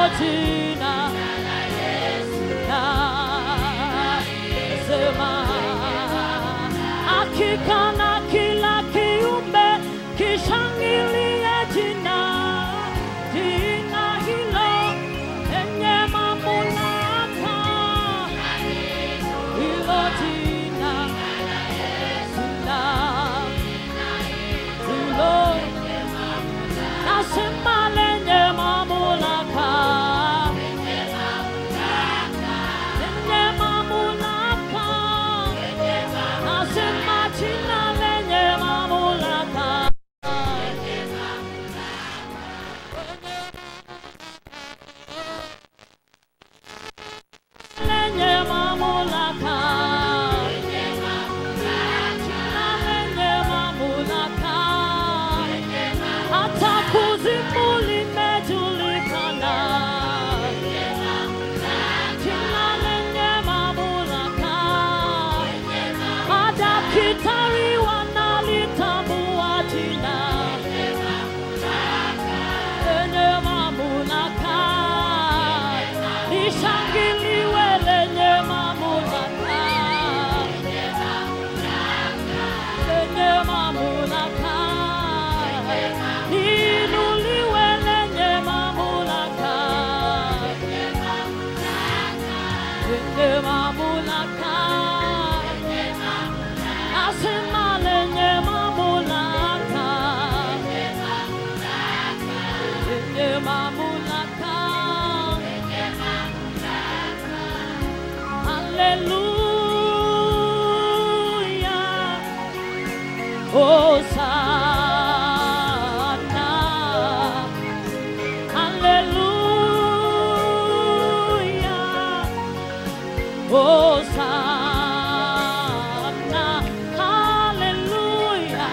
jina na sema hakika na kila kiumbe kishangilie jina jina hilo lenye mamlaka hilo jina jina hilo nasema lenye mamlaka lenye mamlaka nasema jina lenye mamlaka lenye mamlaka jina lenye mamlaka hata kuzimu limejulikana jina lenye mamlaka madaktari wanalitambua jina lenye mamlaka lishangiliwe lenye mamlaka lenye mamlaka liinuliwe lenye mamlaka lenye mamlaka nasema lenye mamlaka lenye mamlaka haleluya hosana haleluya hosana haleluya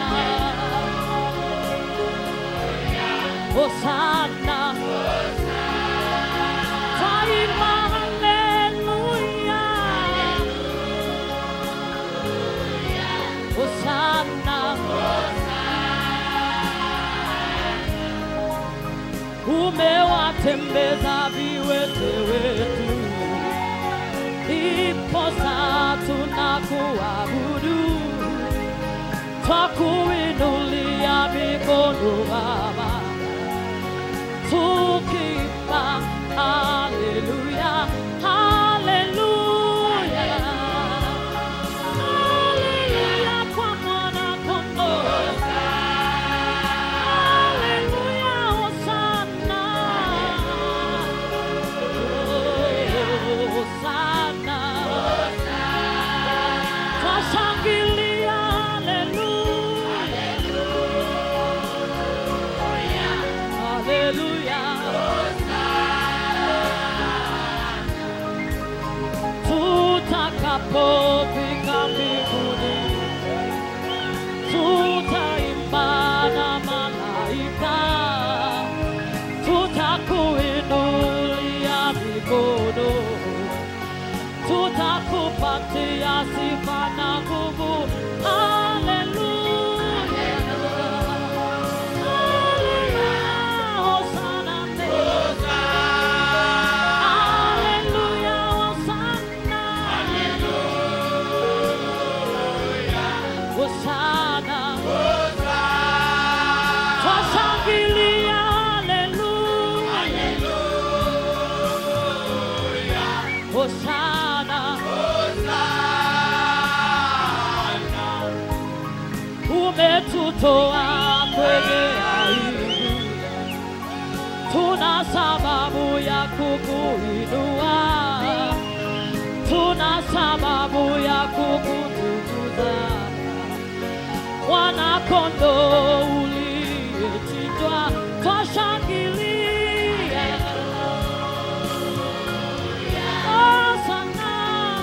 hosana Taima haleluya Hosanna Umewatembeza viwete wetu Iposa tunakuabudu Twakuinulia mikono Baba tukimba haleluya haleluya haleluya kwa mwana kondoo haleluya hosana hosana twashangilia haleluya haleluya tutakapofika mbinguni tutaimba na malaika tutakuinulia mikono tutakupatia sifa na nguvu haleluya haleluya hosana haleluya hosana hosana twashangilia haleluya hosana umetutoa kwenye aibu tuna sababu ya kukuinua tuna sababu ya kukutukuza mwanakondoo uliyechinjwa twashangilia Hosana.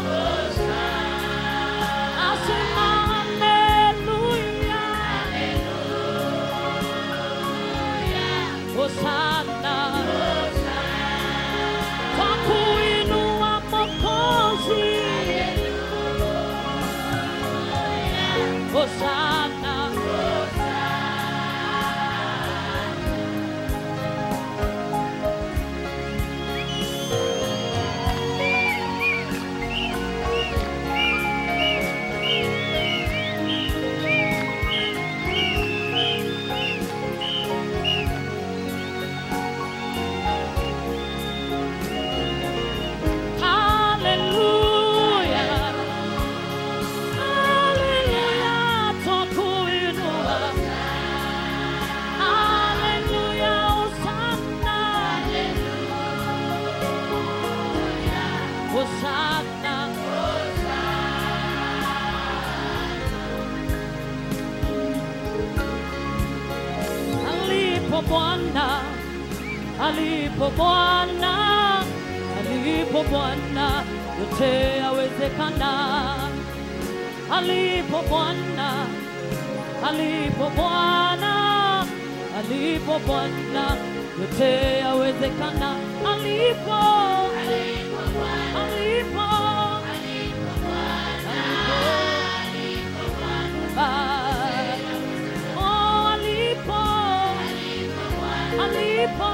Nasema haleluya. Hosana. Kwa kuinua Mwokozi. Hosana. Hosana. Alipo Bwana, alipo Bwana, alipo Bwana, yote yawezekana. Alipo Bwana, alipo Bwana, alipo Bwana, yote yawezekana. Alipo, alipo, alipo, oh, alipo, alipo,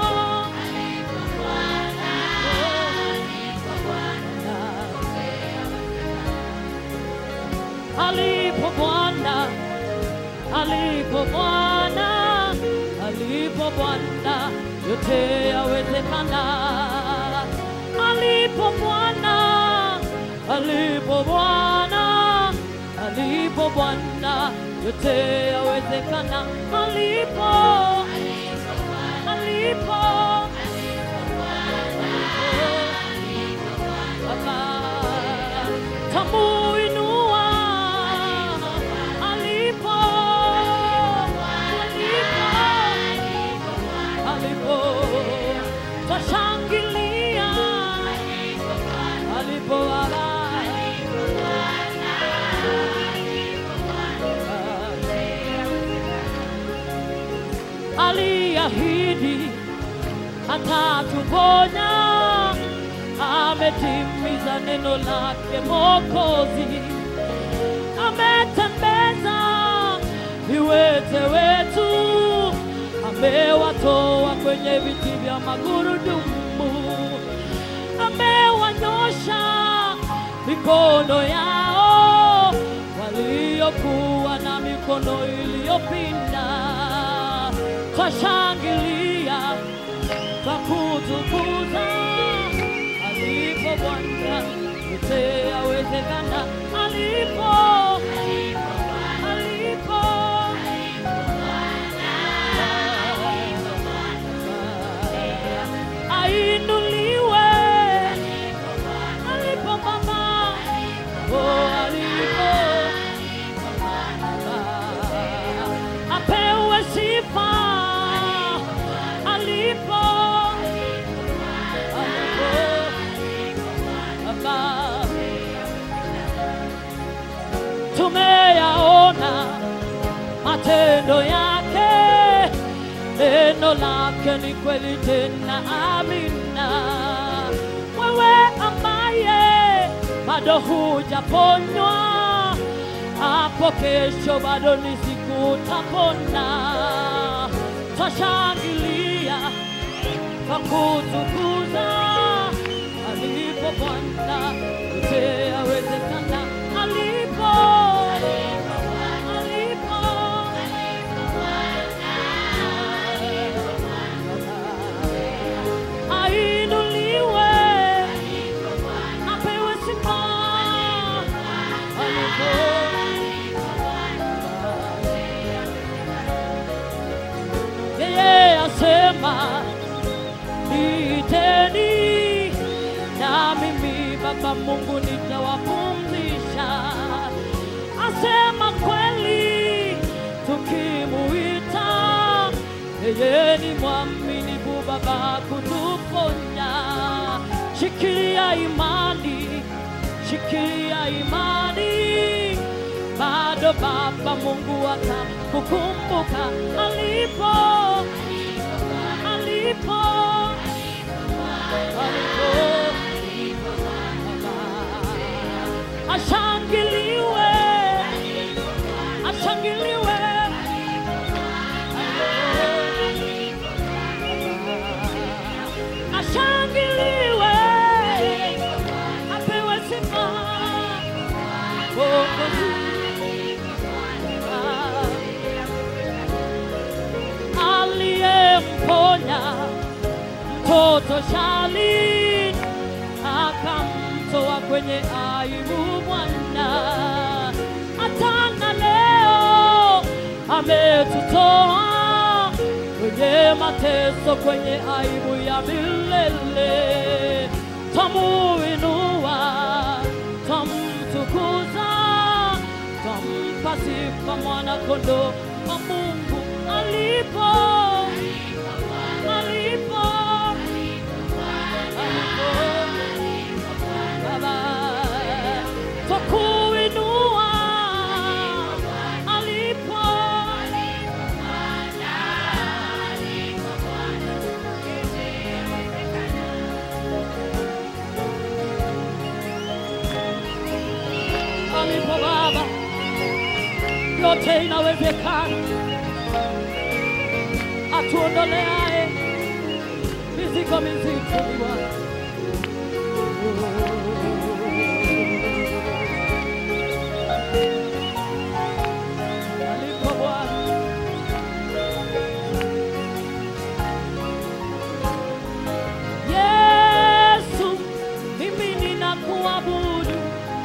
alipo Bwana, alipo Bwana, alipo Bwana, yote yawezekana. Alipo Bwana, alipo Bwana, alipo Bwana, yote yawezekana. Alipo, alipo, Baba, tamuinua alipo, alipo, alipo, tashangilia alipo Baba. aliahidi atatuponya, ametimiza neno lake Mwokozi, ametembeza viwete wetu, amewatoa kwenye viti vya magurudumu, amewanyosha mikono yao waliokuwa na mikono iliyopinda. Twashangilia kwa kutukuza alipo Bwana, yote yawezekana. Alipo, alipo, ainuliwe alipo Baba, oh, alipo apewe sifa alipo alipo Baba, tumeyaona matendo yake, neno lake ni kweli tena amina. Wewe ambaye bado hujaponywa, hapo kesho bado ni siku utapona. Twashangilia kwa kutukuza alipo Bwana, yote yawezekana. Alipo, alipo, ainuliwe, apewe sifa alipo yeye asema niiteni na mimi Baba Mungu nitawapumzisha. Asema kweli tukimuita, yeye ni mwaminifu Baba kutuponya. Shikilia imani, shikilia imani, bado Baba Mungu atakukumbuka alipo alipo ashangiliwe ashangiliwe ashangiliwe apewe sifa Mwokozi. aliyemponya mtoto Shalin akamtoa kwenye aibu Bwana, hata leo ametutoa kwenye mateso, kwenye aibu ya milele. Twamuinua kondoo wa Mungu alipo alipo alipo Baba twakuinua alipo alipo Baba, yote inawezekana. Atuondoleaye mizigo mizito ni Bwana. Alipo Bwana, Yesu, mimi ninakuabudu.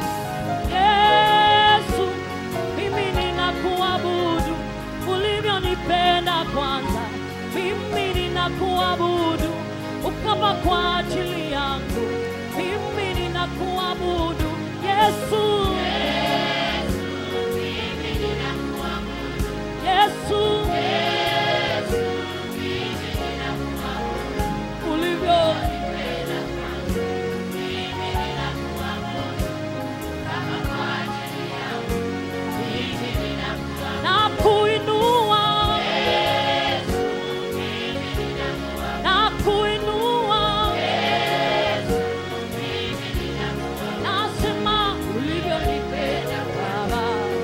Yesu, mimi ninakuabudu ulivyonipenda kwanza. Mimi ninakuabudu ukafa kwa ajili yangu. Mimi ninakuabudu Yesu. Yesu, ulivyo na kuinua na kuinua nasema ulivyonipenda Baba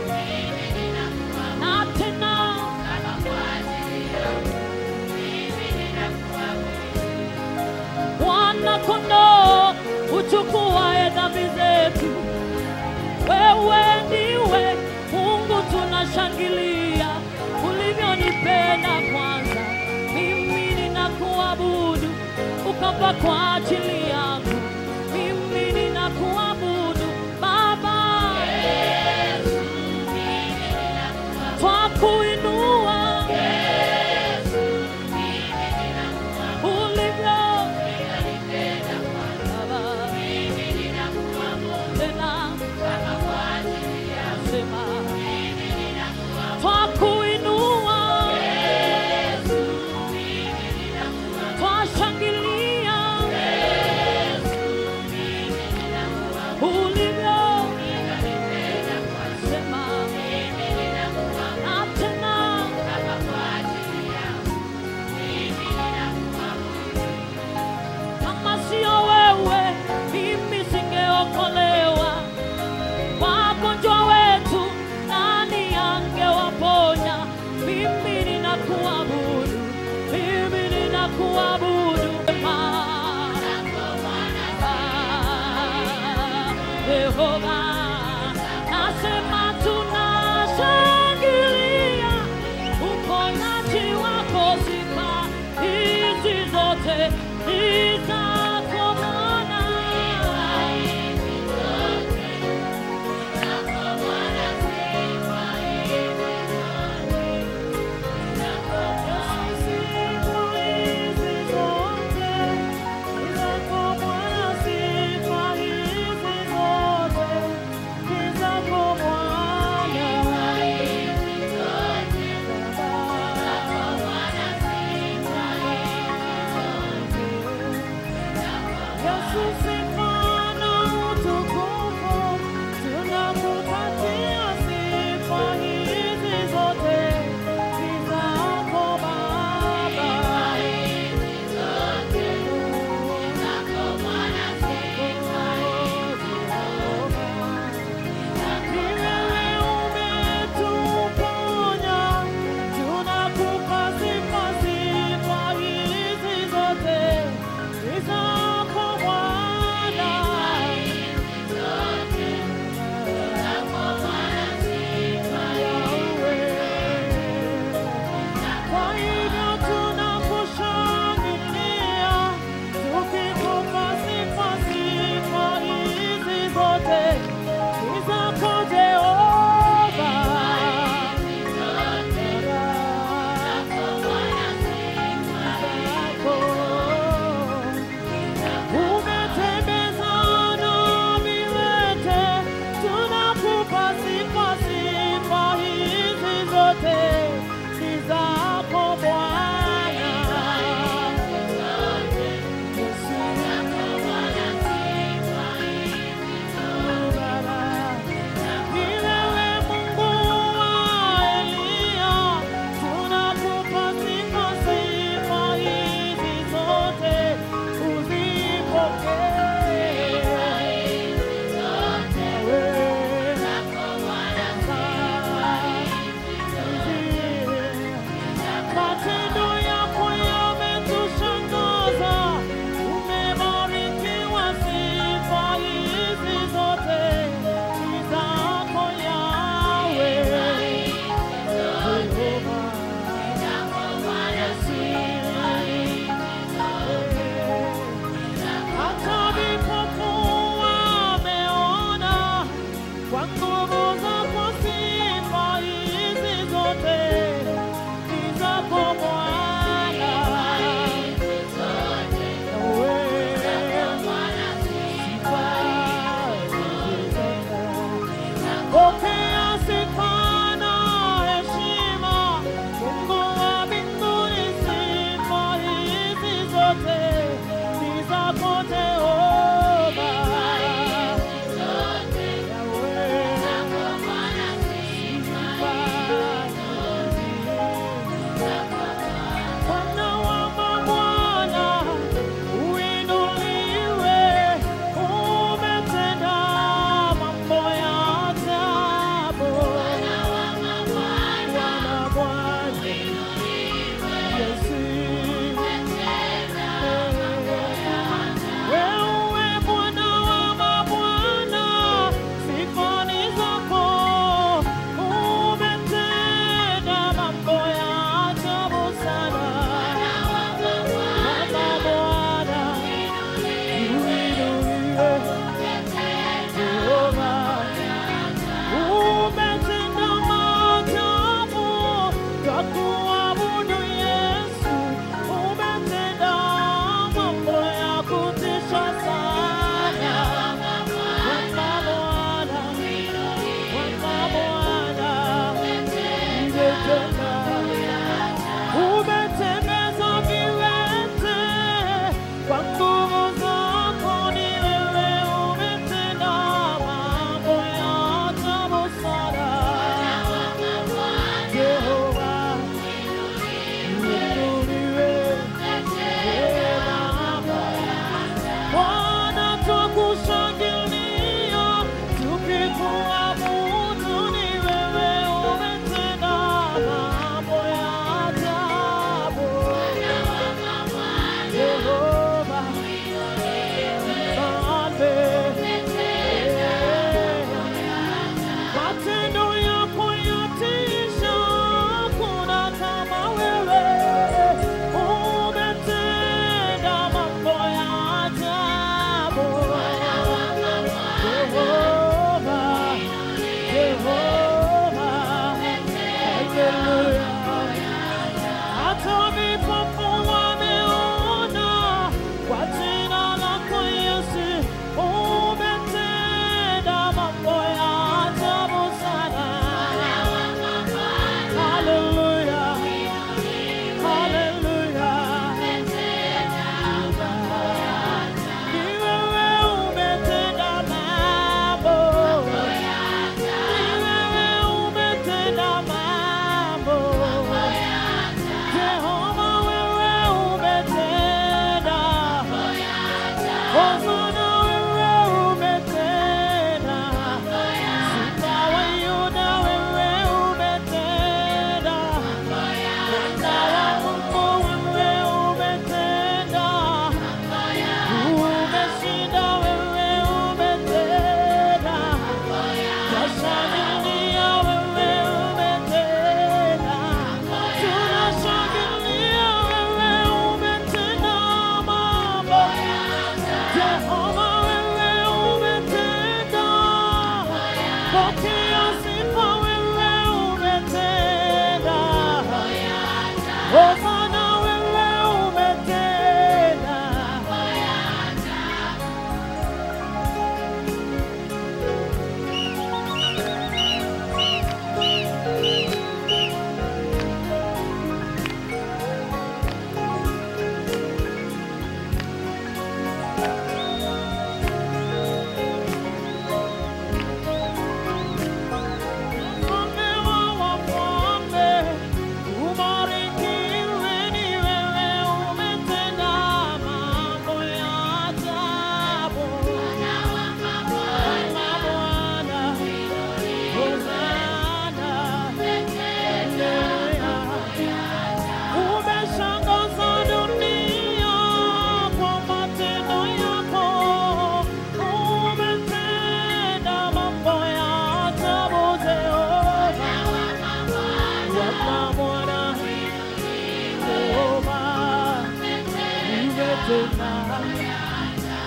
na tena Bwana kondoo uchukuaye dhambi zetu wewe ndiwe Mungu, tunashangilia ulivyonipenda kwanza. Mimi ninakuabudu ukafa kwa ajili yangu. Mimi ninakuabudu Baba, twakuinua ulivyo Baba, tena sema twakuinua, twashangilia ulivyo sema na tena kama sio wewe mimi singeokolewa wagonjwa wetu nani angewaponya? Mimi ninakuabudu, mimi ninakuabudu Ah, Yehova, nasema tunashangilia uponyaji wako, sifa hizi zote ni zako Bwana. Zako Bwana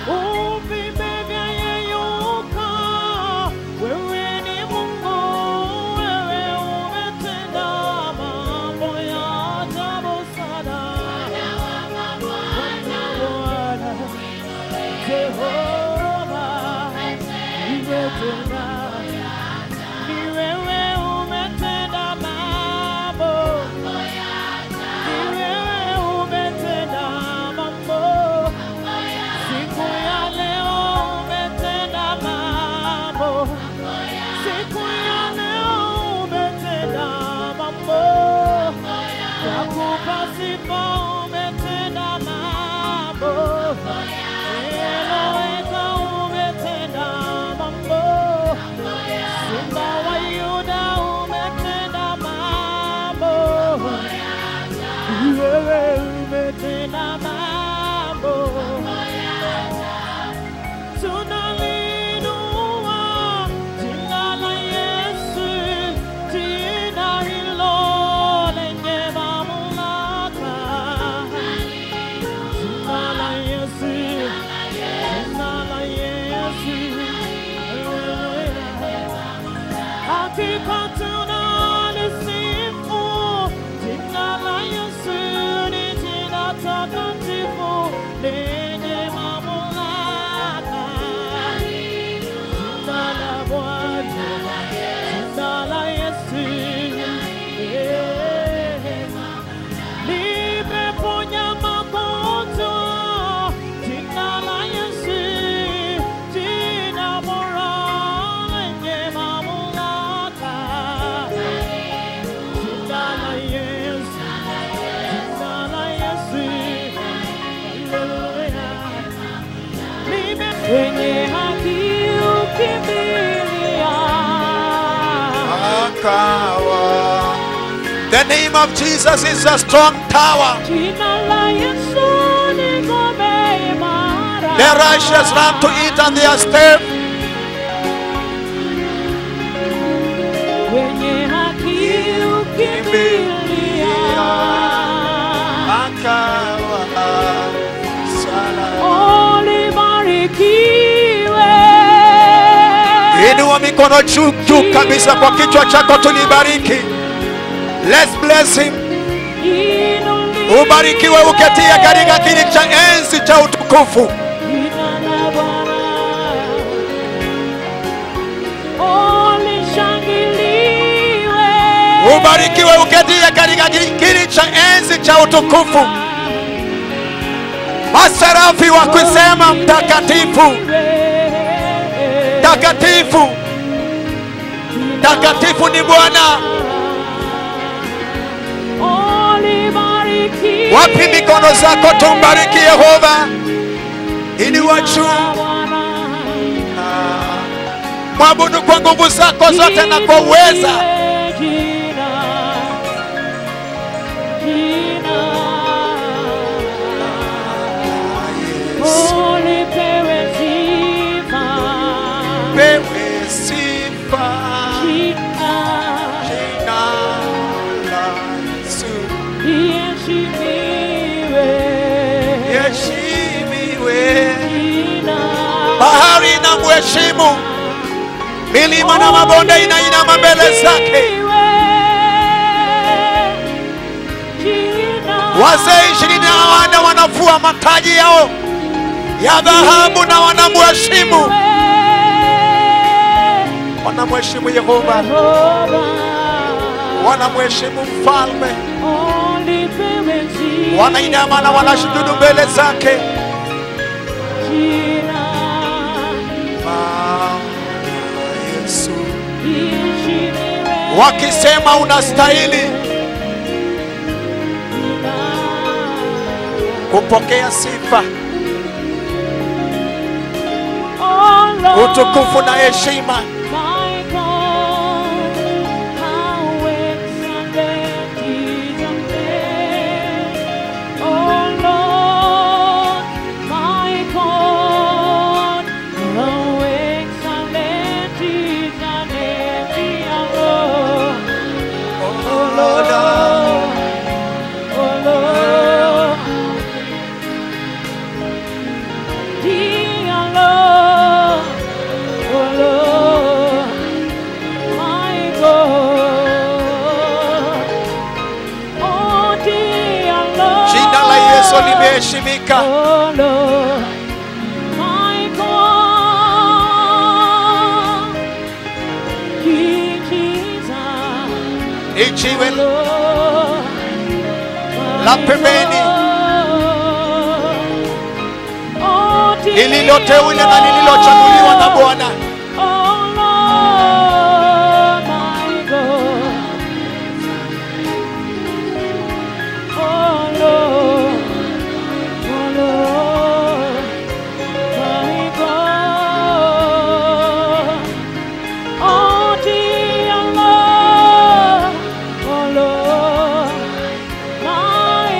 uvimbe vyayeyuka. Wewe ni Mungu, wewe umetenda mambo ya ajabu sana. Bwana, Jehova, umetenda ni wewe umetenda mambo, ni wewe umetenda mambo. Siku ya leo umetenda mambo, siku ya leo umetenda mambo. Nakupa sifa, umetenda mambo. Eloweka, umetenda mambo. Simba wa Yuda umetenda mambo, wewe umetenda mambo, tunalinua jina la Yesu, jina hilo lenye mamlaka, jina la Yesu, jina la Yesu, hakika tunalisifu jina la Yesu, ni jina takatifu lenye mamlaka, jina la Bwana, jina la Yesu eh. Limeponya magonjwa, jina la Yesu, jina bora lenye mamlaka. Jina la Yesu, jina la Yesu, haleluya. Lime- Wenye haki ukimbilia akawa. The name of Jesus is a strong tower. Jina la Yesu ni ngome imara. The righteous run to it and they are safe. Wenye haki ukimbilia. Akawa. Salama. Ulibarikiwe. Inua mikono juu juu kabisa kwa kichwa chako, tulibariki. Let's bless him. Inuliwe. Ubarikiwe uketie katika kiti cha enzi cha utukufu. Jina la Bwana. Ulishangiliwe. Ubarikiwe uketie katika kiti cha enzi cha utukufu. Maserafi wa kusema mtakatifu, mtakatifu, mtakatifu ni Bwana. Wapi mikono zako? Tumbariki Yehova. Inua juu, mwabudu kwa nguvu zako zote na kwa uweza. Pewe sifa jina la Yesu. Heshimiwe, bahari na mheshimu, milima na mabonde inainama mbele zake. Wazee ishirini na wanne wanafua mataji yao ya dhahabu na wanamheshimu, wanamheshimu Yehova, wanamheshimu mfalme, wanainama na wanashujudu mbele zake. Bwana Yesu, wakisema unastahili kupokea sifa, utukufu na heshima. My God, how excellent is your name. Oh Lord, my God, how excellent is your name. dear Lord. Oh Lord, oh Lord, dear aliyeheshimika Oh Lord, my God, King Jesus, ni jiwe Lord, La my pembeni. God. Oh, lililoteule na lililochaguliwa na Bwana. Oh Lord, my God. Oh Lord, oh Lord, my God. Oh dear Lord, oh Lord, my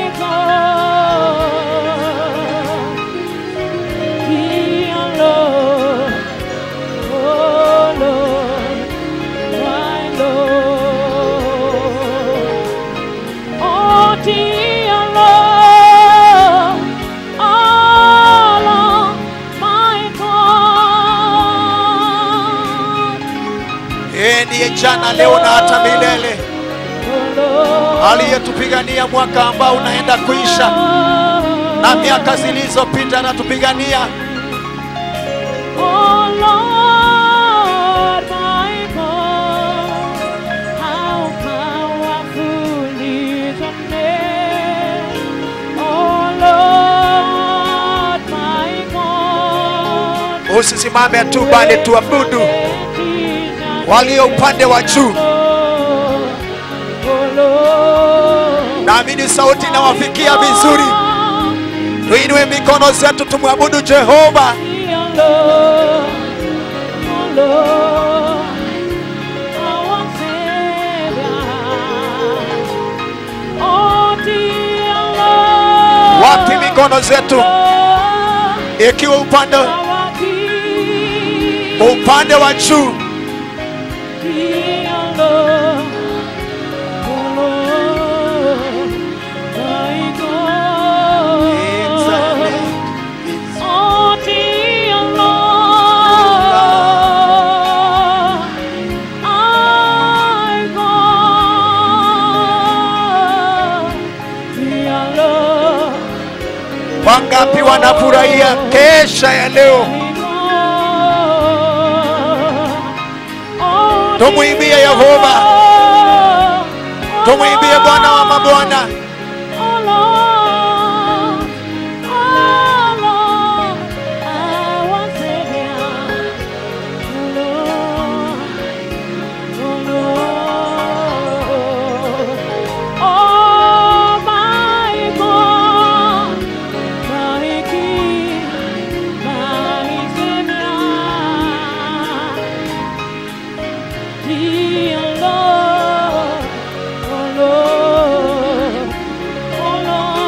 God. Dear Lord, oh Lord, my Lord. Oh dear Lord, oh Lord, my God. Yeye ndiye jana, leo na hata milele, Oh Lord, aliyetupigania mwaka ambao unaenda kuisha na miaka zilizopita anatupigania. Oh Lord, my God, how powerful is your name. Oh Lord, my God. Usisimame tu, bali tuabudu walio upande wa juu. Naamini sauti inawafikia vizuri. Tuinue mikono zetu, tumwabudu Jehova. Wapi mikono zetu, ikiwa upande upande wa juu. Oh, dear Lord, I go, dear Lord, Wangapi wanafurahia kesha ya leo? Oh, Tumwimbie dear Yehova. Lord, Tumwimbie Bwana wa mabwana. Oh Lord, oh Lord, our Savior. Oh Lord, oh Lord, oh my God, my King, my Savior. Dear Lord, oh Lord, oh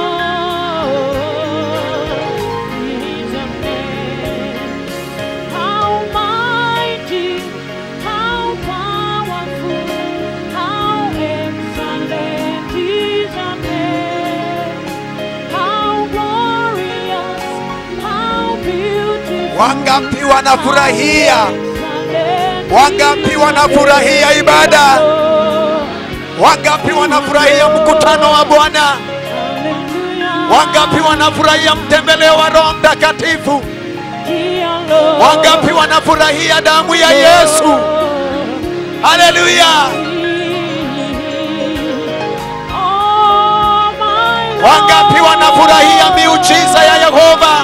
Lord, is your name. How mighty, how powerful, how excellent is your name. How glorious, how beautiful. Wangapi wanafurahia? excellent Wangapi wanafurahia ibada? Wangapi wanafurahia mkutano wa Bwana? Wangapi wanafurahia mtembeleo wa Roho Mtakatifu? Wangapi wanafurahia damu ya Yesu? Haleluya! Wangapi wanafurahia miujiza ya Yehova?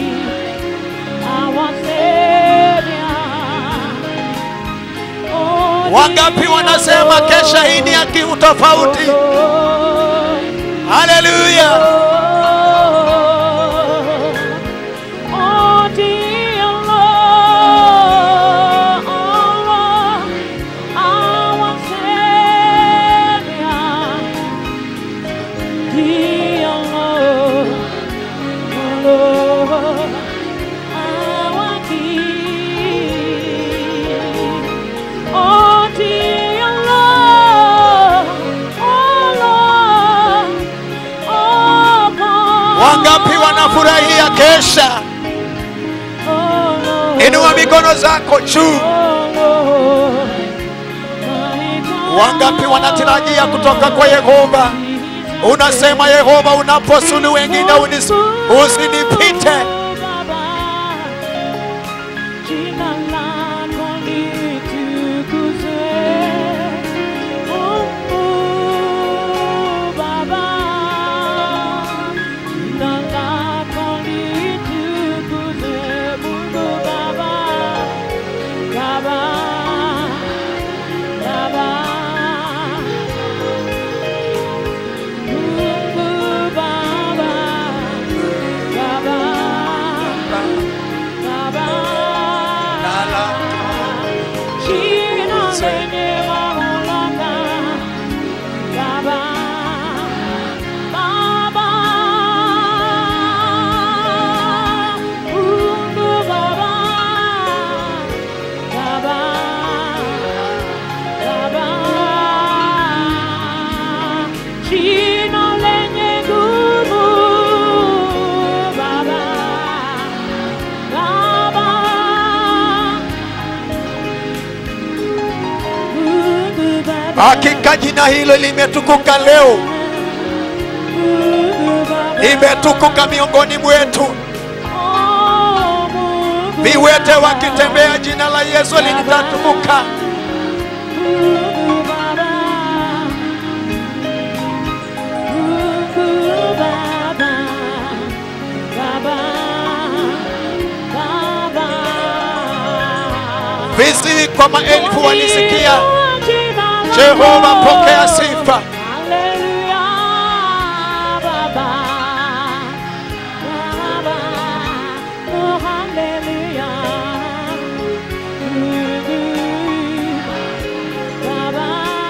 Wangapi wanasema kesha hii ni ya kiutofauti? Haleluya! Oh, dear Lord, oh Lord, our Savior. Dear Lord, oh Lord, our King. Oh, dear Lord, oh Lord, oh God. Wangapi wanafurahia kesha? Oh, Lord. Inua mikono zako juu. Wangapi wanatarajia kutoka kwa Yehova? Unasema Yehova, unaposulu wengine unis- usinipite. Baba, jina lako litukuzwe. Mungu Baba, jina lako litukuzwe. Mungu Baba, Baba, Baba. Mungu Baba, Baba, Baba. Jina lenye mamlaka, Baba, Baba. Mungu Baba, Baba, Baba. Jina lenye nguvu, Baba, Baba. Mungu Baba, Hakika jina hilo limetukuka leo, Mungu Baba. limetukuka miongoni mwetu. Oh, Mungu Viwete Baba. wakitembea, jina la Yesu litatukuka. Mungu Baba. Mungu Baba. Baba. Baba. Viziwi kwa maelfu walisikia. Jina lako. Jehova, pokea sifa. Haleluya, Baba. Baba. Oh, haleluya. Baba.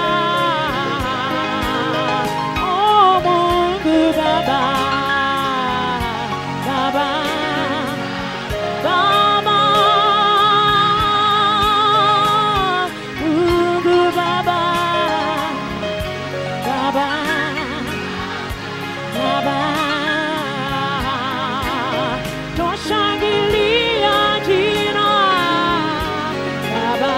Oh, Mungu Baba. Baba. Baba. Mungu Baba. Baba. Baba. Twashangilia jina. Baba.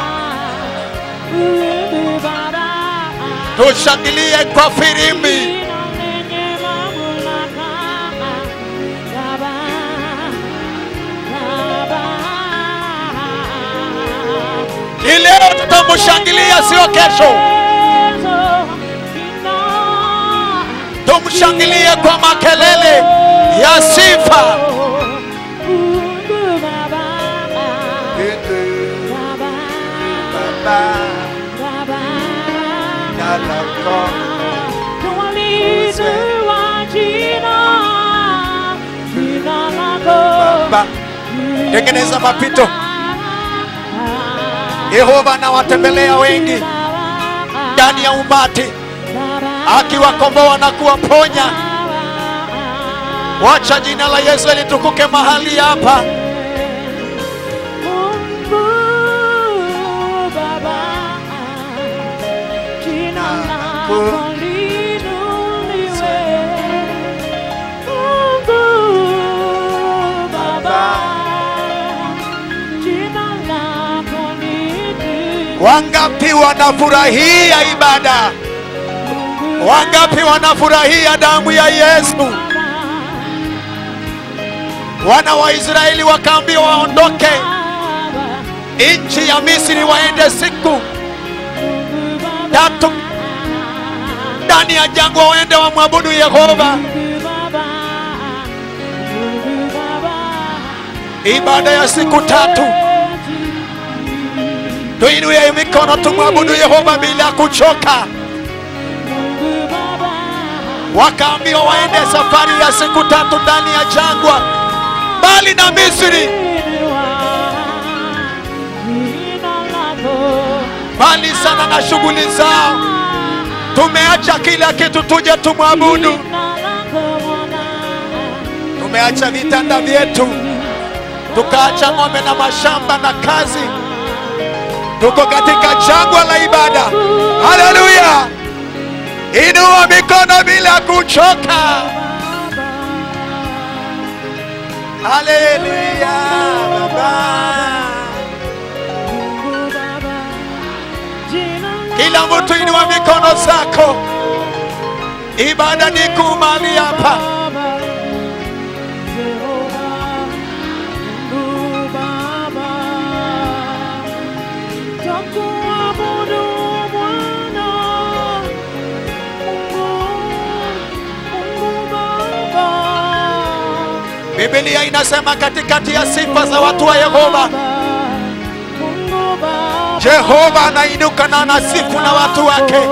Mungu Baba. Tushangilie kwa firimbi. Jina lenye mamlaka. Baba. Baba. Ni leo tutamshangilia, sio kesho. Tumshangilie kwa makelele ya sifa. Baba, tengeneza mapito. Yehova anawatembelea wengi ndani ya umati, akiwakomboa na kuwaponya. Wacha jina la Yesu litukuke mahali hapa. Mungu Baba, jina lako liinuliwe. Mungu Baba, jina lako liinuliwe. Wangapi wanafurahia ibada? Wangapi wanafurahia damu ya Yesu? Wana wa Israeli wakaambiwa waondoke nchi ya Misri, waende siku tatu ndani ya jangwa, waende wamwabudu Yehova. Ibada ya siku tatu, tuinue mikono tumwabudu Yehova bila kuchoka. Wakaambiwa waende safari ya siku tatu ndani ya jangwa, mbali na Misri, mbali sana na shughuli zao. Tumeacha kila kitu tuje tumwabudu. Tumeacha vitanda vyetu, tukaacha ng'ombe na mashamba na kazi, tuko katika jangwa la ibada. Haleluya! Inua mikono bila kuchoka. Haleluya Baba. Kila mtu inua mikono zako, Ibada ni kuu mahali hapa. Baba, Jehova, Mungu Baba, twakuabudu Bwana, Mungu, Mungu Baba. Biblia inasema katikati ya sifa za watu wa Yehova, Mungu Baba, Jehova anainuka na anasifu na watu wake.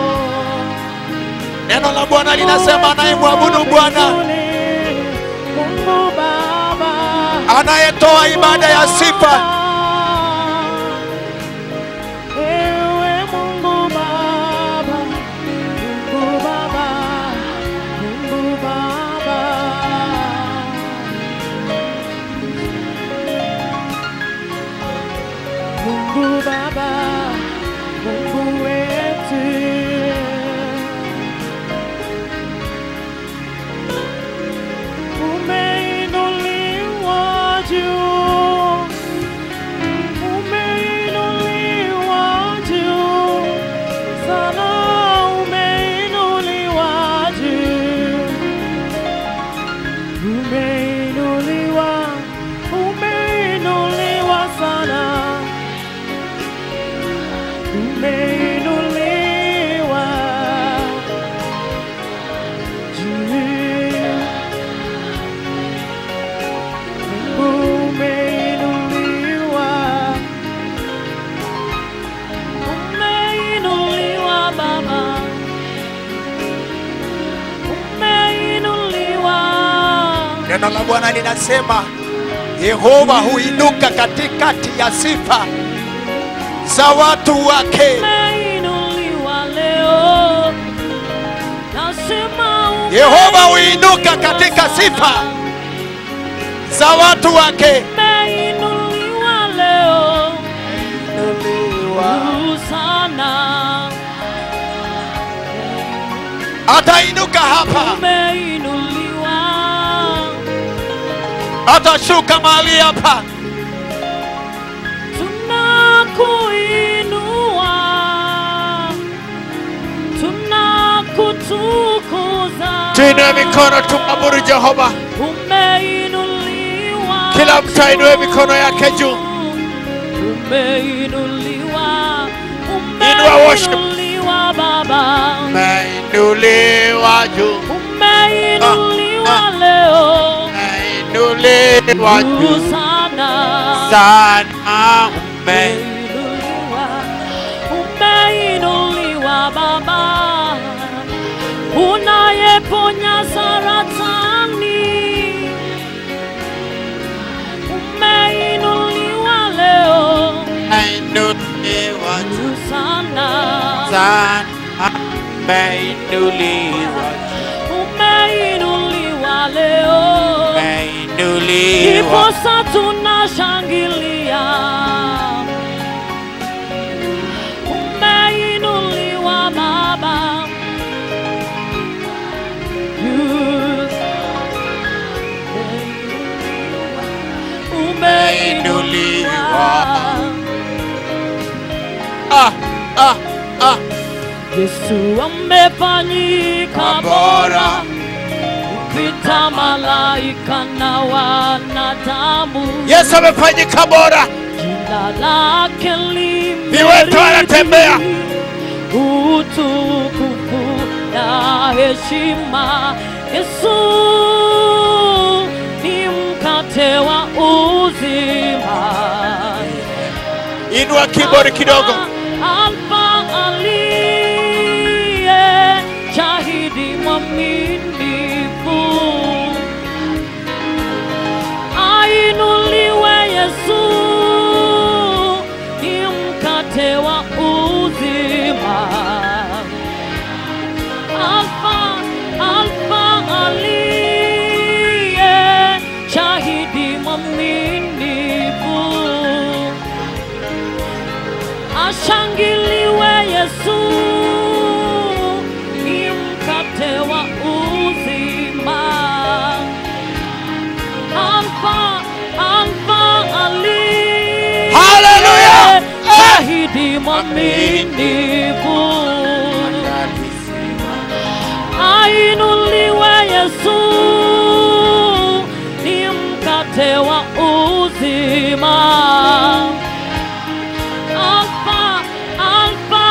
Neno la Bwana linasema anayemwabudu Bwana, Mungu Baba, anayetoa ibada ya sifa, Ewe Mungu Baba, Mungu Baba, Mungu Baba. Mungu Baba, Mungu wetu. Umeinuliwa juu, umeinuliwa juu, sana umeinuliwa juu, umeinuliwa, umeinuliwa sana, umeinuliwa juu. Umeinuliwa, umeinuliwa Baba, umeinuliwa, neno la Bwana linasema Yehova huinuka katikati ya sifa za watu wake. umeinuliwa leo, nasema Yehova huinuka katika sifa za watu wake. umeinuliwa leo, juu sana, Atainuka hapa, umeinuliwa atashuka mahali hapa. tunakuinua, tunakutukuza. Tuinue mikono tumwabudu Jehova. Umeinuliwa, Kila mtu ainue mikono yake juu. Umeinuliwa, Inua worship. umeinuliwa Baba, Umeinuliwa juu, umeinuliwa Ah, ah. leo umeinuliwa juu juu sana. sana. Ume Umeinuliwa, umeinuliwa Baba, unayeponya saratani. Umeinuliwa leo umeinuliwa juu juu sana. sana. Umeinuliwa juu, Umeinuliwa leo, umeinuliwa ndiposa tunashangilia. Umeinuliwa Baba, Juu. Umeinuliwa. ah, ah, ah. Yesu amefanyika bora kupita malaika na wanadamu. Yesu amefanyika bora, Jina lake Viwete wanatembea. utukufu na heshima. Yesu ni mkate wa uzima. inua kibodi kidogo. Alfa aliye shahidi mwaminifu, ainuliwe Yesu, ni mkate wa uzima. Alfa, Alfa aliye shahidi mwaminifu ashangiliwe Yesu, ni mkate wa uzima. Alfa, Alfa aliye Hallelujah! Eh! shahidi mwaminifu, wa uzima. Alfa, Alfa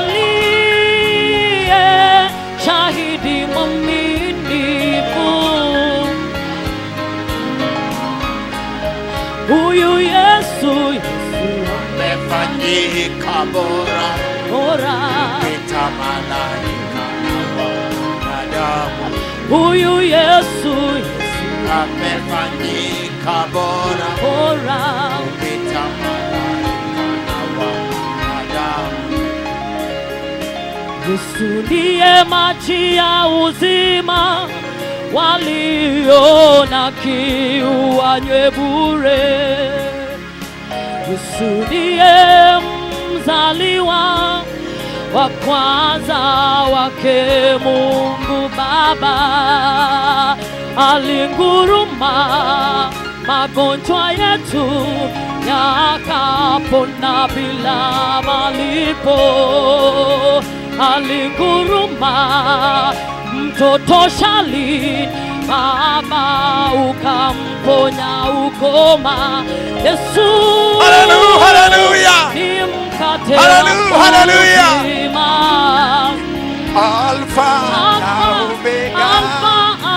aliye shahidi mwaminifu. Huyu Yesu, Yesu Umefanyika bora bora. kupita malaika na wanadamu. Huyu Yesu, Yesu Amefanyika bora bora. kupita malaika na wanadamu. Yesu ndiye maji ya uzima, walio na kiu wanywe bure. Yesu ndiye mzaliwa wa kwanza wake Mungu Baba, alinguruma magonjwa yetu yakapona bila malipo, alinguruma mtoto Shali Baba ukamponya ukoma. Yesu Hallelujah, hallelujah. ni mkate Hallelujah, wa hallelujah. uzima. Alfa na Alfa, Omega. Alfa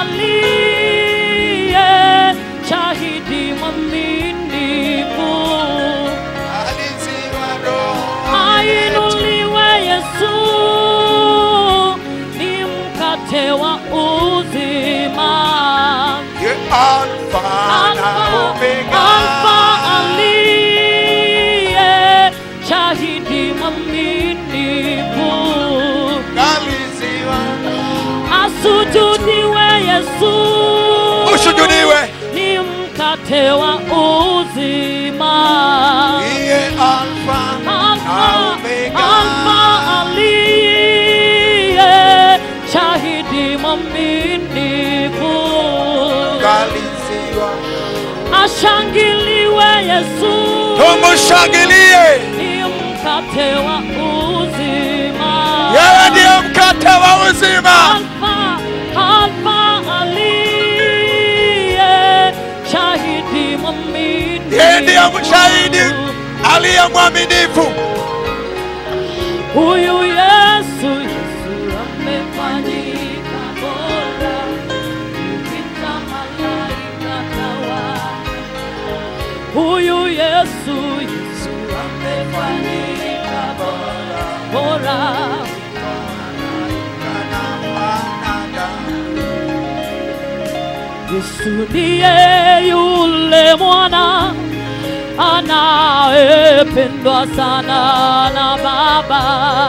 aliye shahidi mwaminifu. Aliziwa roho Ainuliwe Yesu, ni mkate wa uzima. Ye Alfa na Omega. Alfa aliye shahidi mwaminifu. Aliziwa Asujudiwe Yesu, Usujudiwe. ni mkate wa uzima. Ye Alfa na Alfa, Omega. Alfa aliye shahidi mwaminifu. Aliziwa Ashangiliwe Yesu, Tumushangilie. ni mkate wa uzima. Yeye ndiye mkate wa uzima. Alfa, Alfa aliye shahidi mwaminifu. Yeye ndiye mshahidi aliye mwaminifu. Huyu Yesu, Yesu amefanyika bora kupita malaika na watu. Huyu Yesu, Yesu amefanyika bora bora. Yesu ndiye yule mwana anayependwa sana na Baba.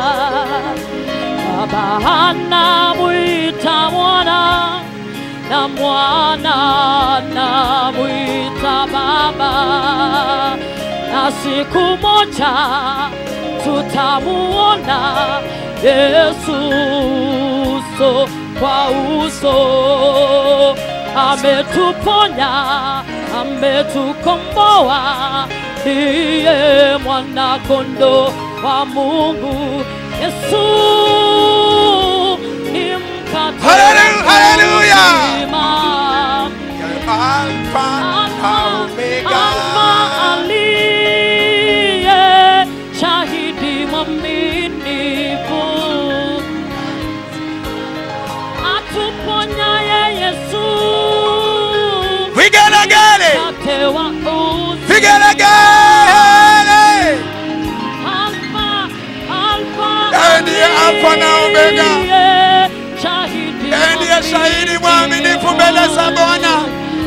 Baba anamwita mwana na mwana anamwita Baba, na siku moja tutamuona Yesu uso kwa uso ametuponya, ametukomboa, ndiye mwana kondo wa Mungu. Yesu ni mkate Hallelujah, hallelujah. uzima. Alfa na Omega. Alfa aliye shahidi mwaminifu, atuponyaye Yesu Vigelegele. mkate wa uzima. Vigelegele. Alfa, Alfa Yeye ndiye Alfa na Omega. aliye shahidi Yeye ndiye shahidi mwaminifu mbele za Bwana.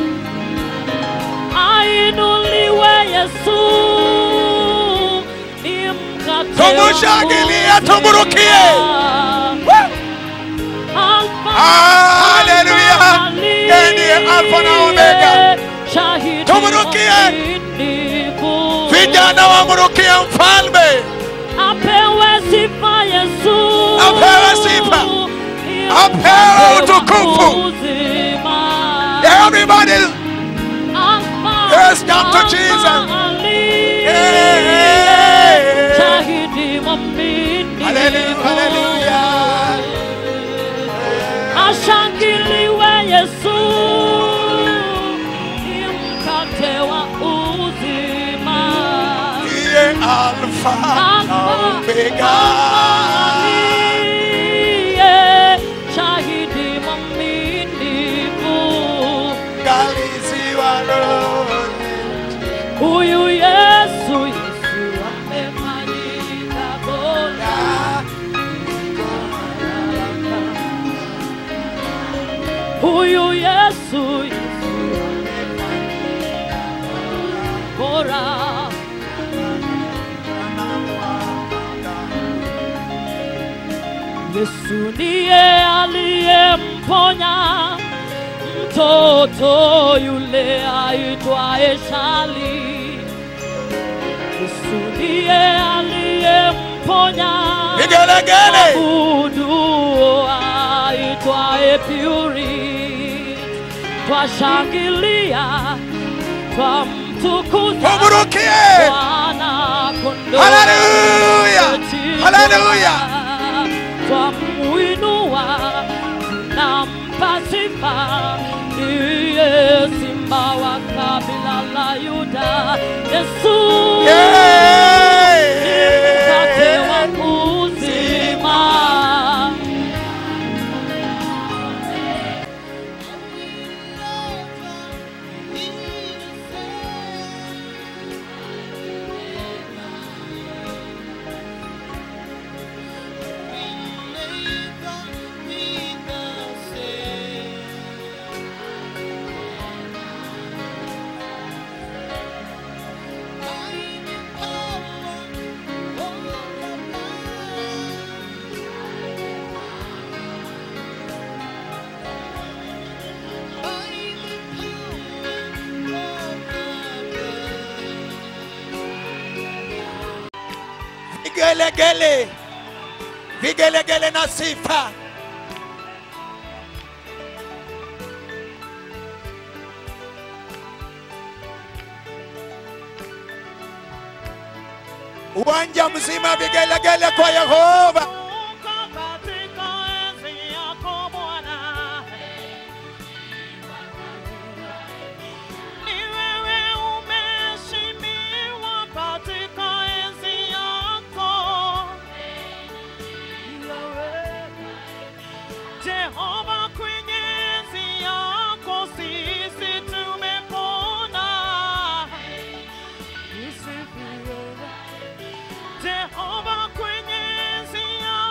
Ainuliwe Yesu, ni mkate Tumushangilie, wa tumurukie. uzima. Alfa, Haleluya. Alfa Yeye ndiye Alfa na Omega. aliye shahidi Tumurukie. mwaminifu. Vijana wamrukie mfalme. Apewe sifa Yesu, Apewe sifa. Ni Apewe mkate wa utukufu. uzima. Everybody. Alfa, Yes, come to Alfa Jesus. aliye Yeah. shahidi mwaminifu. Hallelujah, hallelujah. Ashangiliwe Yesu, ni mkate Alfa na Omega. aliye shahidi mwaminifu Ngalizi wa roho huyu Yesu, Yesu amefanyika bora. Huyu Yesu, Yesu amefanyika bora. Yesu ndiye aliyemponya mtoto yule aitwaye Shali. Yesu ndiye aliyemponya Vigelegele. abudu aitwaye Puri. Twashangilia, twamtukuza Tumrukie. Bwana kondoo Haleluya. Haleluya. twamuinua tunampa sifa ndiye simba wa kabila la Yuda Yesu mkate wa uzima Vigelegele. Vigelegele na sifa. Uwanja mzima vigelegele kwa Yehova. katika enzi yako Bwana, ni wewe umeheshimiwa katika enzi yako Jehova, kwenye enzi yako sisi tumepona. Usifiwe. Jehova kwenye enzi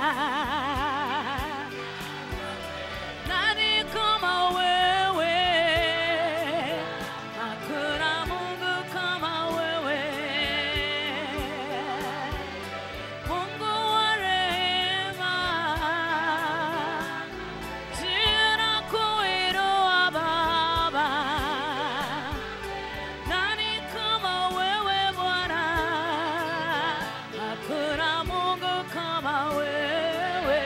nani kama wewe? Hakuna Mungu kama wewe, Mungu wa rehema, jina kuinua Baba. Nani kama wewe Bwana? Hakuna Mungu kama wewe,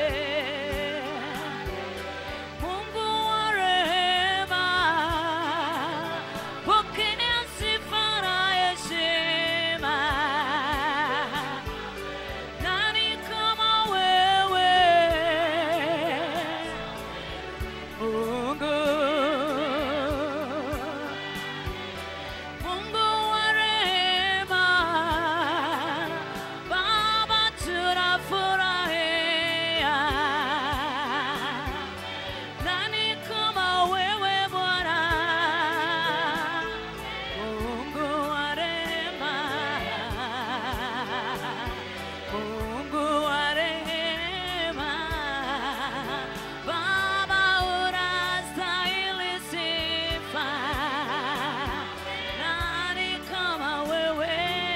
Mungu wa rehema, pokea sifa na heshima. Nani kama wewe Mungu? Mungu wa rehema, Baba tunafurahia. Nani kama wewe Bwana? Mungu wa rehema, Mungu wa rehema, Baba unastahili sifa. Nani kama wewe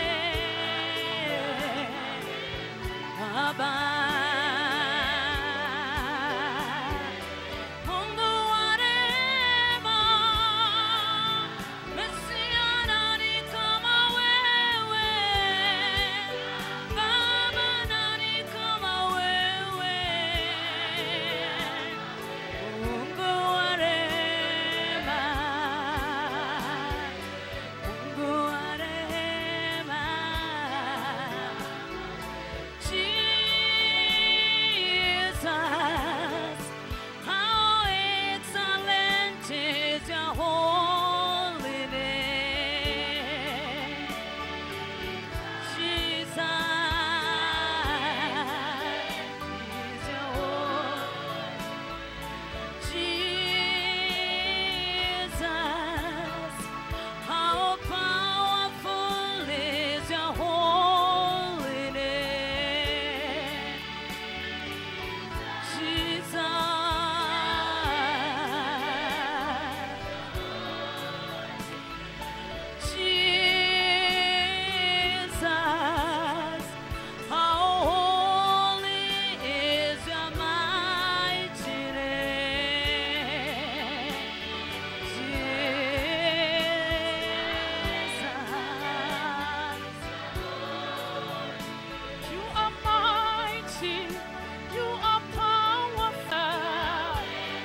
Baba? Mungu wa rehema, Mesia, nani kama wewe Baba? Nani kama wewe Mungu wa rehema, Mungu wa rehema, Jesus, how excellent is your holy name, Jesus, is your holy Jesus, how powerful is your holy name. Jesus, Jesus, how holy is your mighty name. Jesus. You are mighty, you are powerful.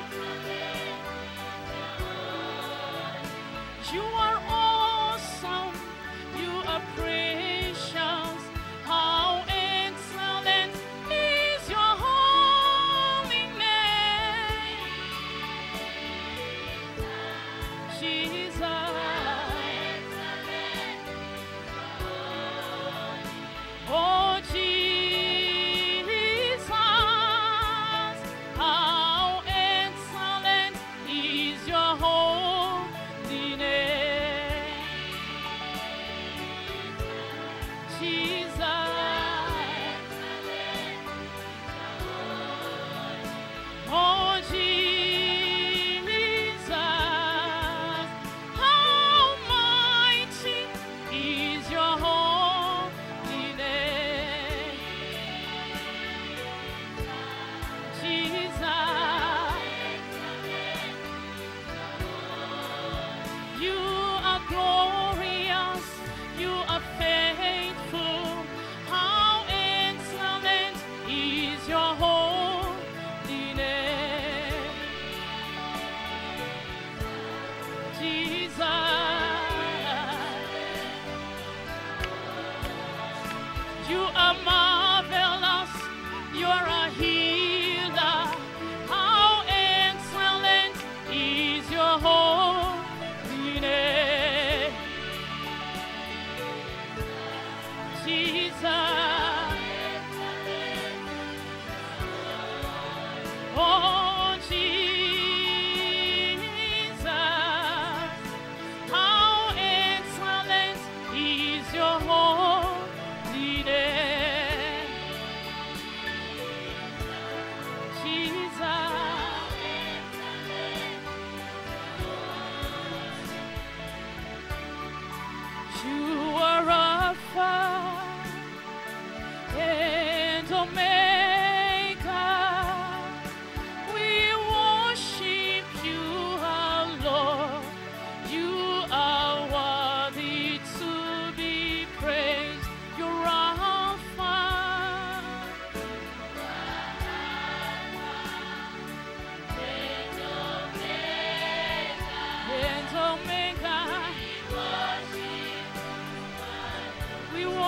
You are awesome, you are precious. How excellent is your holy name, Jesus. Oh Jesus, how excellent is your holy name.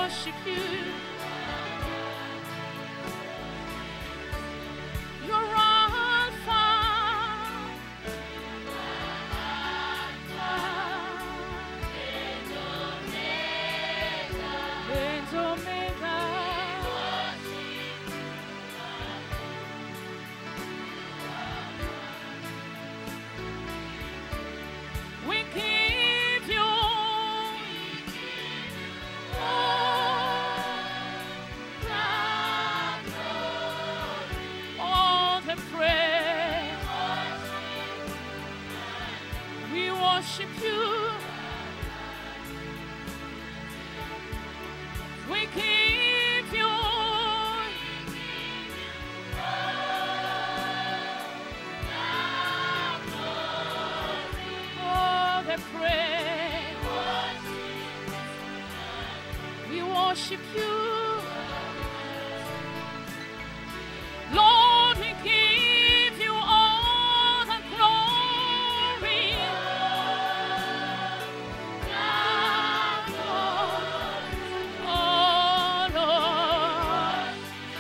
worship you. You're Alpha. And Omega. We give you all the praise. We worship you. We give you all the praise. We worship you. Lord, we give you all the glory. Oh, Lord.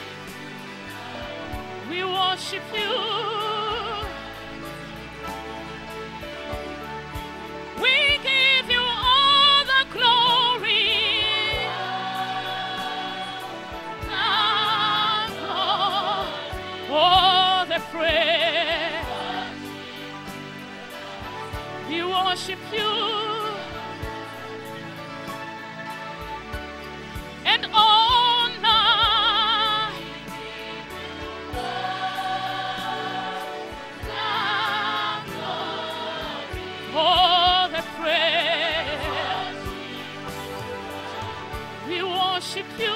We worship you. We give you all the glory. All the praise. We worship you. And honor. All the praise. We worship you.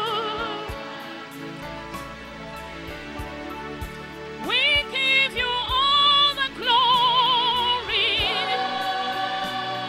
We give you all the glory.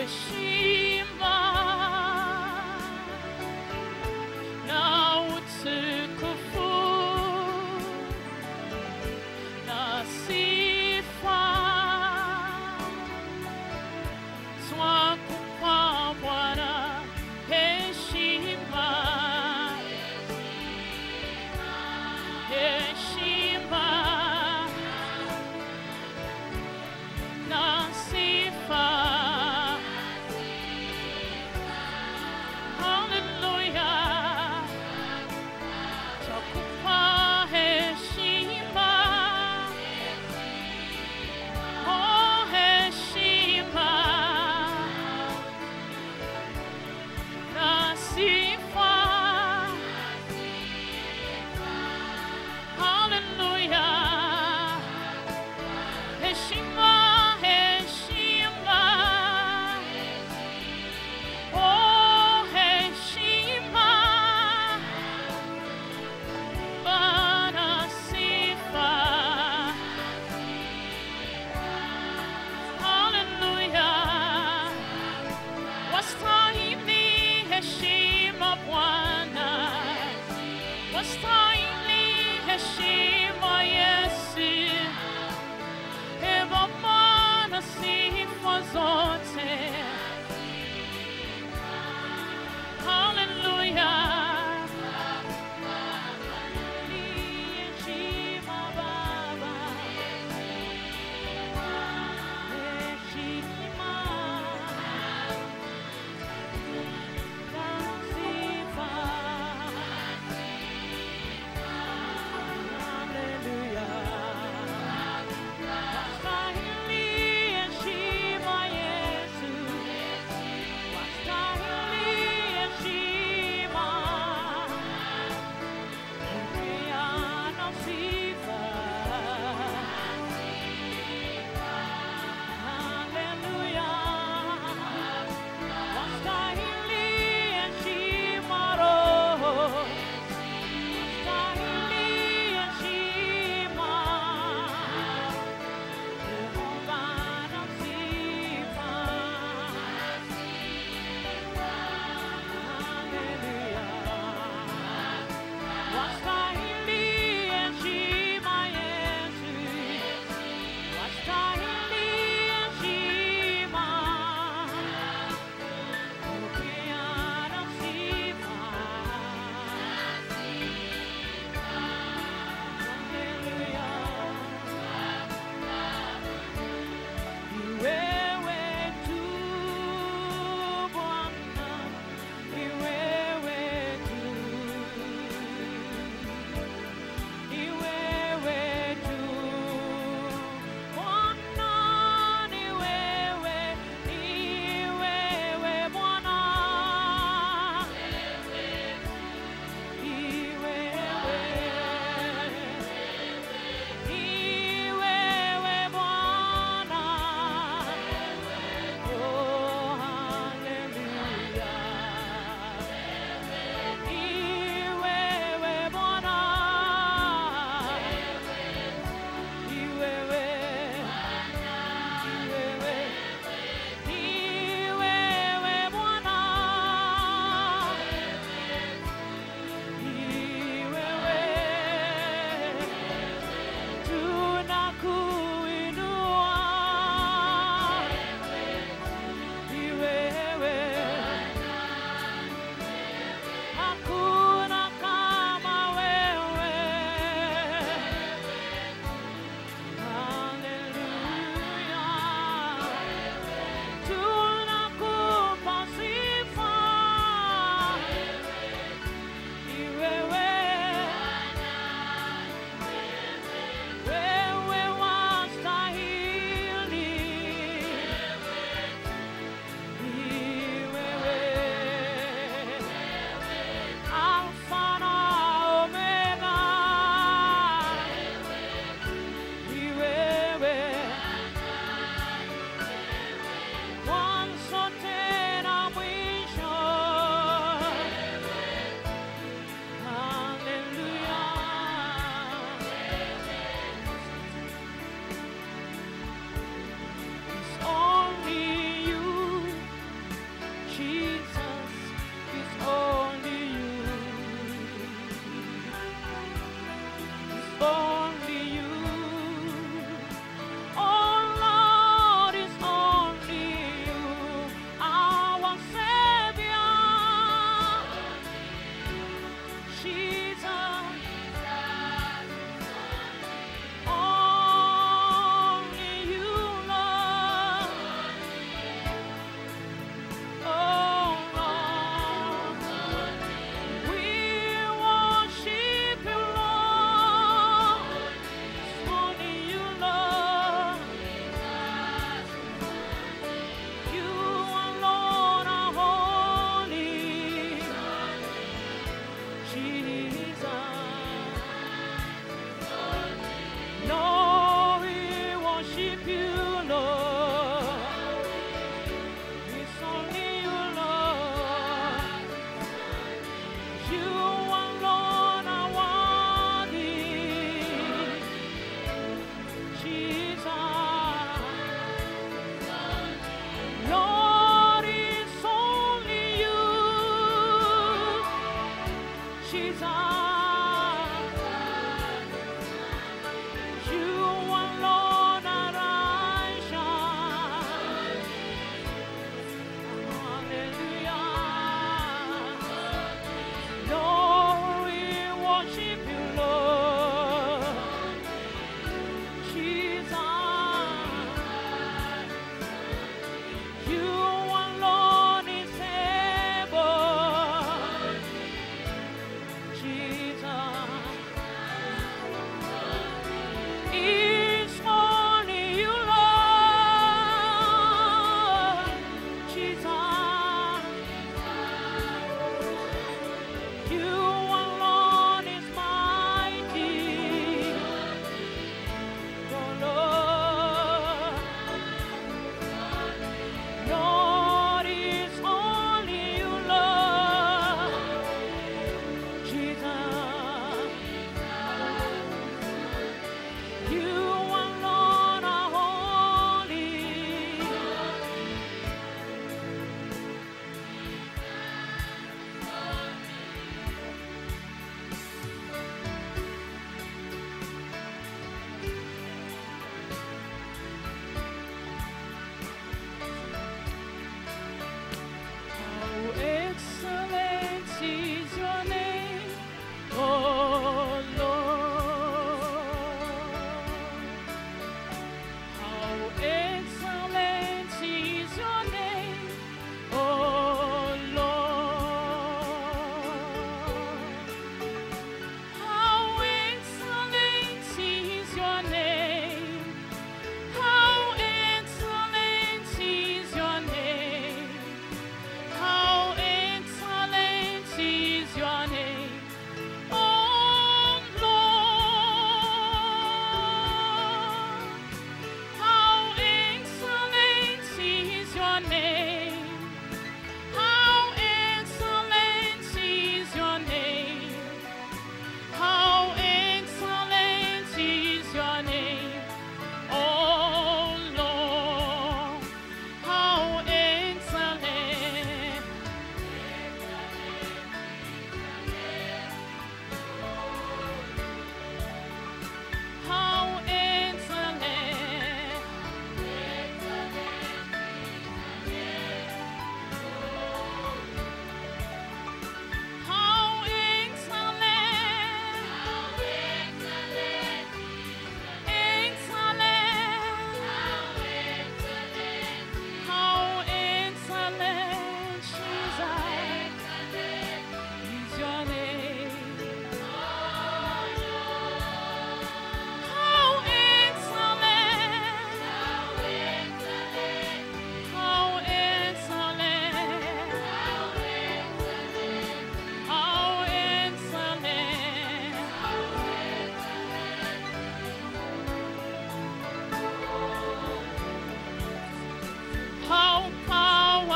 heshima na utukufu na sifa twakupa Bwana heshima heshima na sifa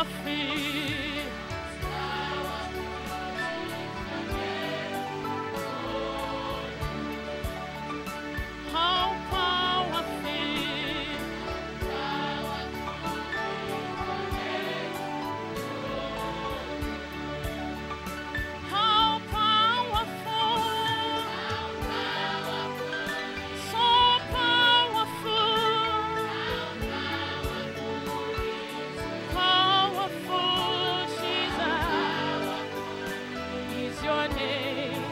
feet. How powerful. How powerful. So powerful. Powerful Jesus is your name.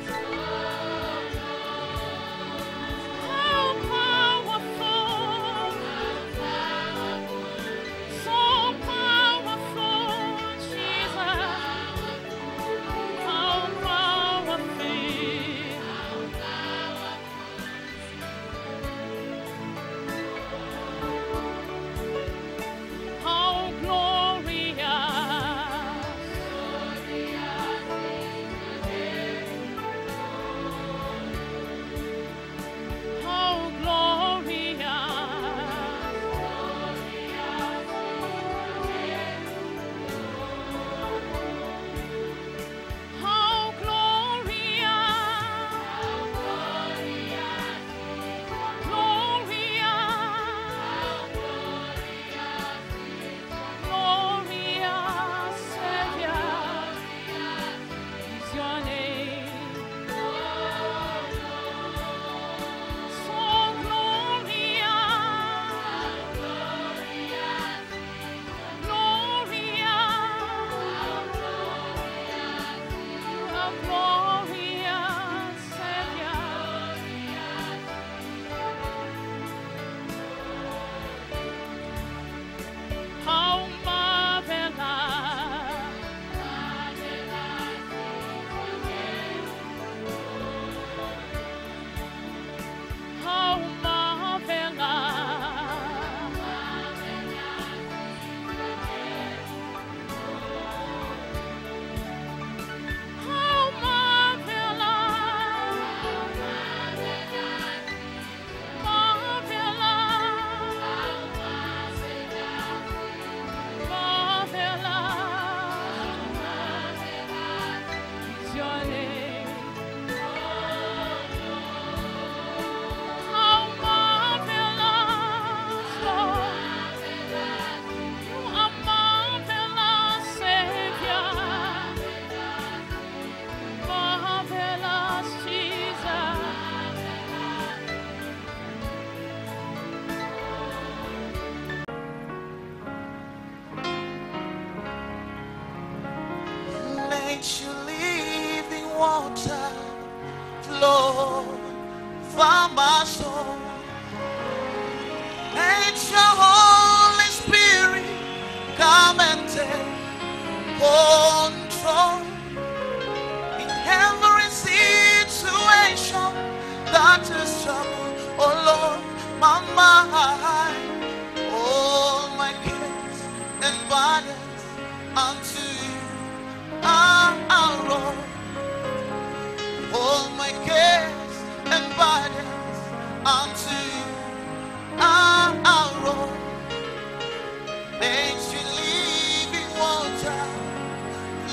How powerful. So powerful Jesus. How powerful. How glorious. How glorious. How glorious. Glorious Savior is your name. So glorious, glorious, glorious Savior. How marvelous. How marvelous. How marvelous. Marvelous is your name. How marvelous, Lord. You are marvelous, Savior. Marvelous Jesus. Let your living water flow from my soul. Let your Holy Spirit come and take control in every situation that is trouble. Oh Lord, my mind, all my cares and burdens unto you. Ah, Lord, all my cares and burdens unto you. Ah, Lord, let your living water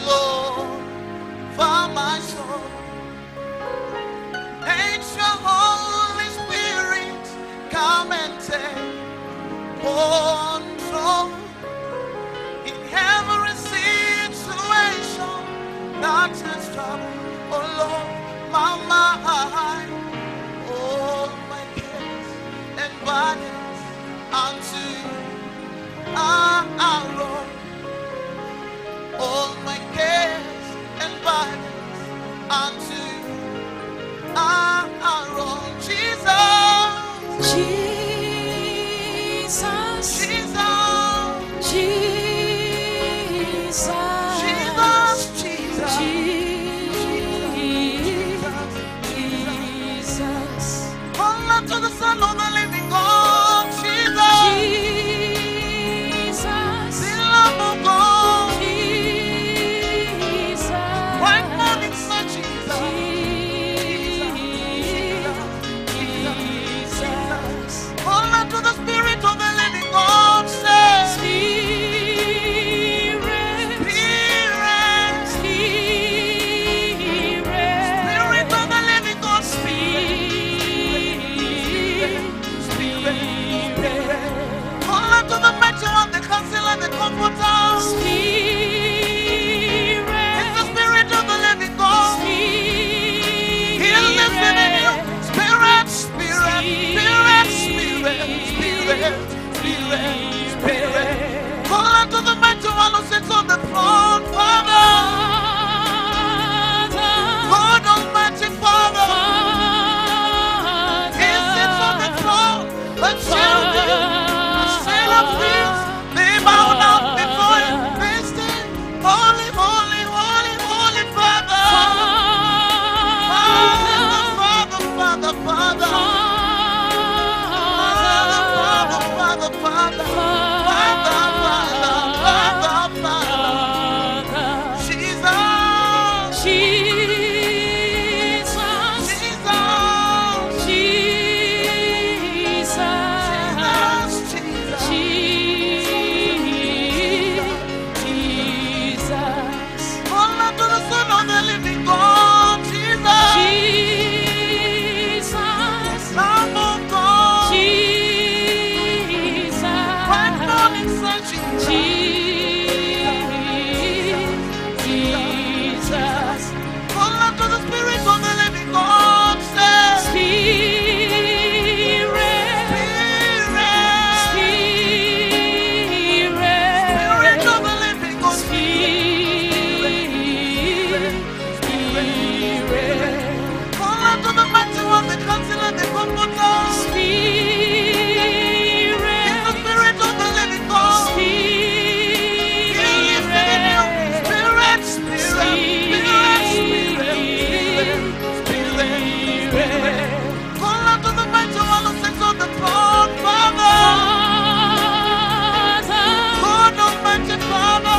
Spirit. Call unto the mighty one who sits on the throne, Father. God Almighty Father. He sits on the throne. The children, the seraphim, they bow down before him. They say, Holy, holy, holy, holy Father. Father, Father, Father, Father. Father, Father, Father, Father. Father, Father, Father, Father. Jesus, Jesus, Jesus, Jesus. Call unto the Son of the living God, Jesus. Lamb of God. Bright morning sun, Jesus. Call unto the Spirit of the living God, say, Spirit, Spirit of the living God, call unto the mighty one, the counselor, the comforter. He's the Spirit of the living God. He is within you. Spirit, Spirit, Spirit, Spirit, Spirit. Call unto the mighty one who sits on the throne, Father. God Almighty Father.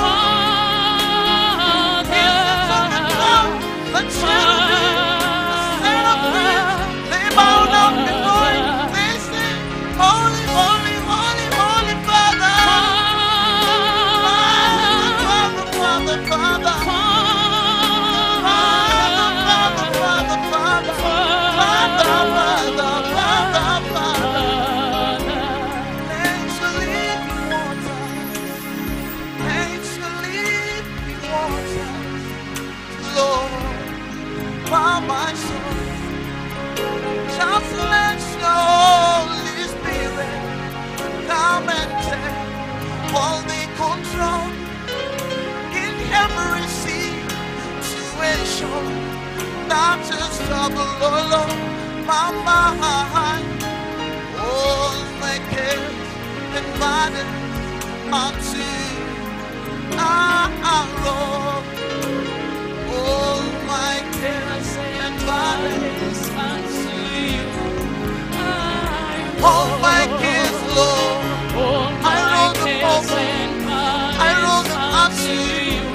He sits on the throne. The children, the seraphim, they bow down before him. They sing, Holy, holy, holy, holy Father. Father, Father, Father, Father. Father, Father, Father, Father. Father, Father, Father, Father. Makes you living water. Makes you living water. Lord, by my soul. Just let your Holy Spirit come and take all the control in every situation that is trouble, oh Lord, my mind. All my cares and burdens unto you, our Lord. All my cares and burdens all my cares, Lord. I roll them over. I roll them up to you.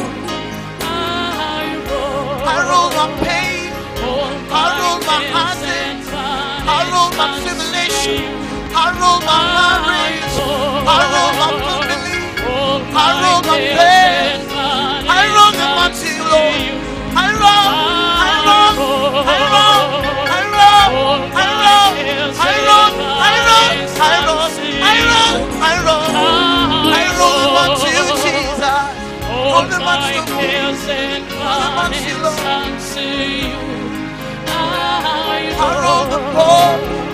I roll my pain. I roll my heartache. I roll my tribulation. I roll my marriage. I roll my family. I roll my pain. I roll them unto you, Lord. I roll. I roll. I roll. I roll. I roll. I roll. I roll. I roll. I roll. I roll. I roll them unto you, Jesus. Roll them unto you. I roll the ball.